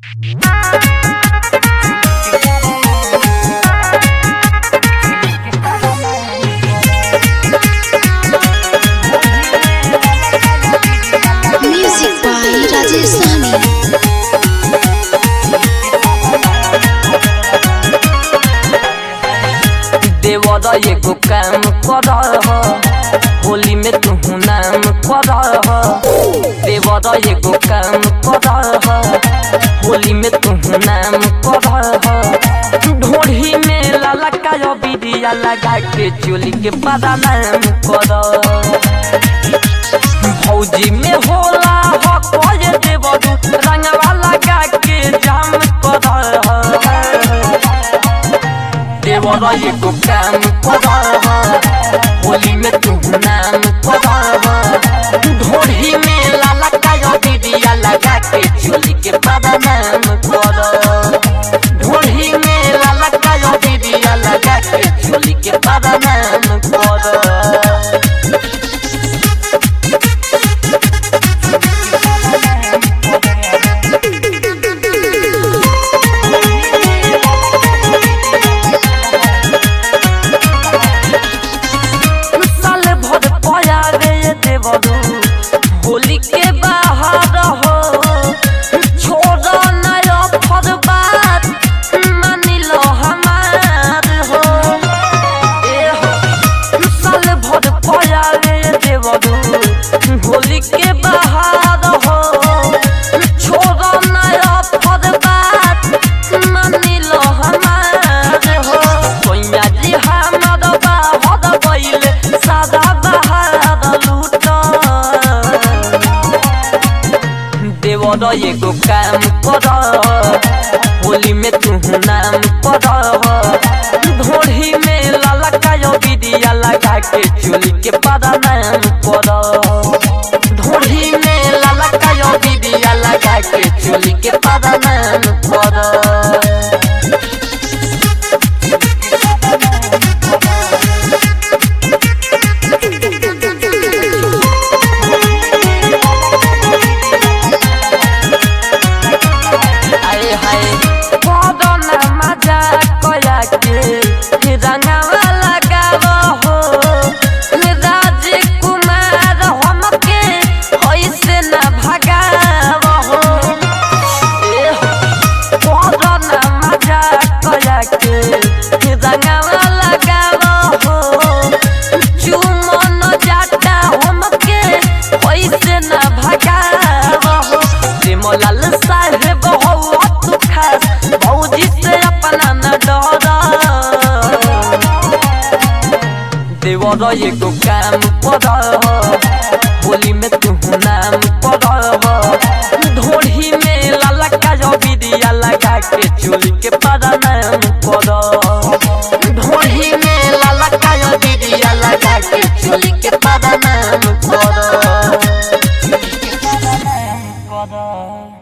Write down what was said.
Music by Rajesh Sami. देवर एगो काम कर होली में तू नाम कर देवर एगो काम कर होली में तू नाम कर ढोढ़ी में लाला का बिरिया लगा के चोली के बड़ा नाम कर फौजी में होला हो कोई देवरू रंगवा लगा के जाम कर देवर एगो काम कर होली में तू नाम कर ढोढ़ी में लाला का बिरिया लगा के चोली के बड़ा नाम कर ढोढ़ी में लाला का बिरिया लगा के चोली के बड़ा नाम कर साल भर पया रे देवरू होली के बाहर हो छोड़ नया फर बात मानी लो हमार हो ए हो साल भर पया रे देवरू होली के बाहर हो छोड़ नया फर बात मानी लो हमार हो कोइया जी हमर बाहर बैले सादा बाहर लूट देवर एगो काम कर होली में तू नाम कर ढोढ़ी में लाला का बिदिया लगा के चोली के बड़ा नाम कर ढोढ़ी में लाला का बिदिया लगा के चोली के बड़ा नाम कर आए हाय बदना मजा कया के रंगवा लगाव हो राजकुमार हमके ऐसे न भगाव हो ए हो बदना मजा कया के रंगवा लगाव हो चुमन जाता हमके ऐसे न भगाव हो सिमलाल साहेब हो तू खास भौजी से अपना न डर देवर एगो काम कर होली में तू नाम